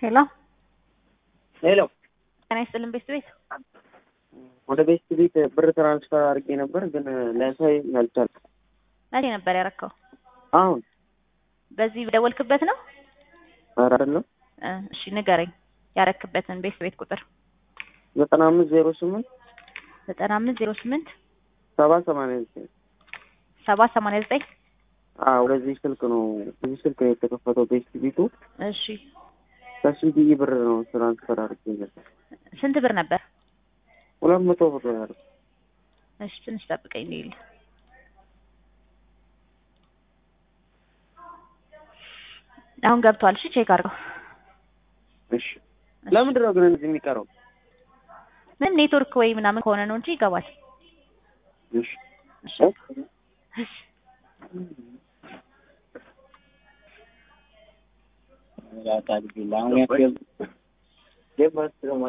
ሄሎ ሄሎ ጤና ይስጥልን ቤት ቤት ወደ ቤስት ቤት ብር ትራንስፈር አድርጌ ነበር፣ ግን ሊያሳይ አልቻልኩም። መቼ ነበር ያረከው? አሁን በዚህ ደወልክበት ነው? ኧረ አይደለም እ እሺ ንገረኝ ያረክበትን ቤት ቤት ቁጥር ዘጠና አምስት ዜሮ ስምንት ዘጠና አምስት ዜሮ ስምንት ሰባ ሰማንያ ዘጠኝ ሰባ ሰማንያ ዘጠኝ አዎ ወደዚህ ስልክ ነው በዚህ ስልክ ነው የተከፈተው ቤስት ቤቱ። እሺ ከሲቢኢ ብር ነው ትራንስፈር አድርጌ ነበር። ስንት ብር ነበር? ሁለት መቶ ብር ነው ያደረኩት። እሺ ትንሽ ጠብቀኝ ልሂድ። አሁን ገብቷል። እሺ ቼክ አድርገው። እሺ ለምንድን ነው ግን እንደዚህ የሚቀረው? ምን ኔትወርክ ወይ ምናምን ከሆነ ነው እንጂ ይገባል። እሺ እሺ እሺ አሁን